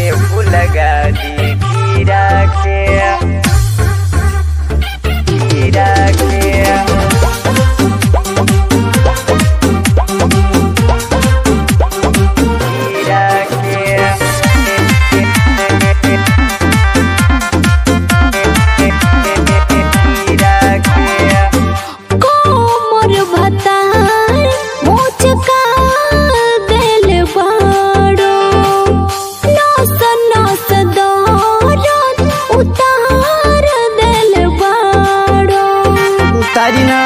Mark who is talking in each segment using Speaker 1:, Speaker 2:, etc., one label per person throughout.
Speaker 1: आवले फुलगा दी खीरा के खीरा के
Speaker 2: कोमर भतार मोचका देल बाड़ो नस नस दौरन उतार देल बाड़ो
Speaker 1: उतारी ना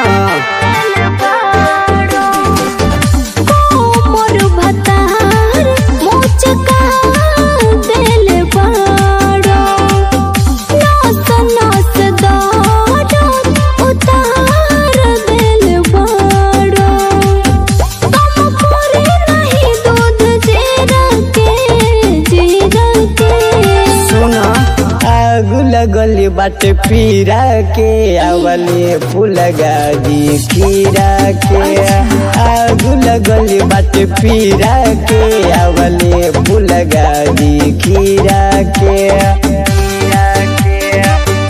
Speaker 2: कोमर भतार मोचका देल बाड़ो नस नस दौरन उतार देल बाड़ो कम करे नहीं दूध जीरा के जीरा के
Speaker 1: सुना आग लगल बाटे पीरा के आवले फुलगा दी खीरा के आग लगल बाटे पीरा के आवले फुलगा दी खीरा के खीरा के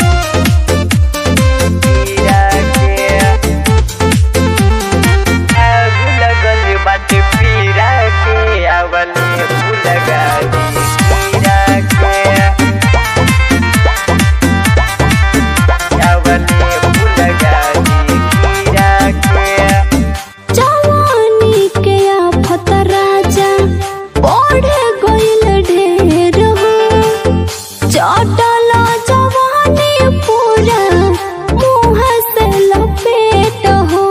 Speaker 1: खीरा के आग लगल बाटे पीरा के आवले फुलगा दी खीरा के आवले फुलगा दी खीरा के
Speaker 2: जवानी के आफत राजा बढ़ गइल ढेर हो चटल जवानी पूरा मुँह से लपेट हो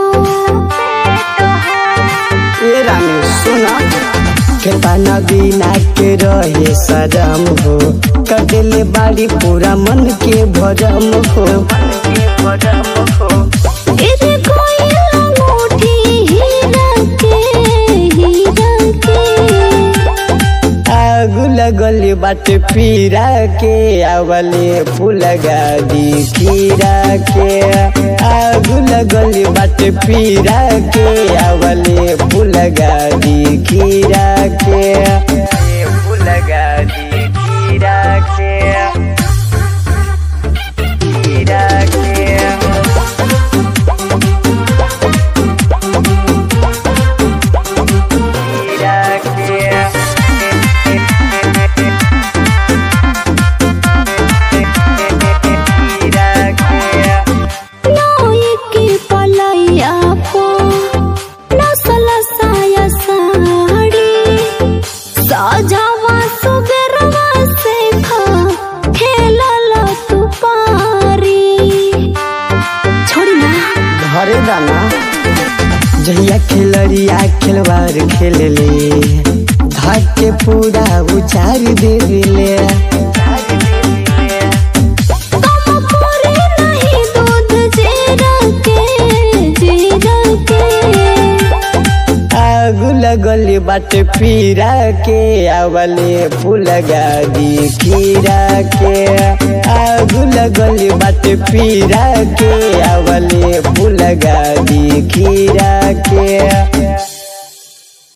Speaker 1: ए रानी सुना खेताना बिना के रहे सजम हो कटेले बाड़ी पूरा मन के भरम हो मन के भरम हो
Speaker 2: गिर गइल अंगूठी हीरा के हीरा के
Speaker 1: आग लगल बाटे पीरा के आवले फुलगा दी खीरा के आग लगल बाटे पीरा के आवले फुलगा दी खीरा के फुलगा दी खीरा के खीरा के
Speaker 2: नोई की पलैया पो नसल साया साड़ी सजावा सुबेरवा से खा खेलल तू पारी छोड़ी ना
Speaker 1: घरे दाना जहिया खेलरिया खेलवार खेलले धाक के पूरा उचार देले
Speaker 2: कम करे नहीं दूध जीरा के जीरा के
Speaker 1: आग लगल बाटे पीरा के आवले फुलगा दी खीरा के आग लगल बाटे पीरा के आवले फुलगा दी खीरा के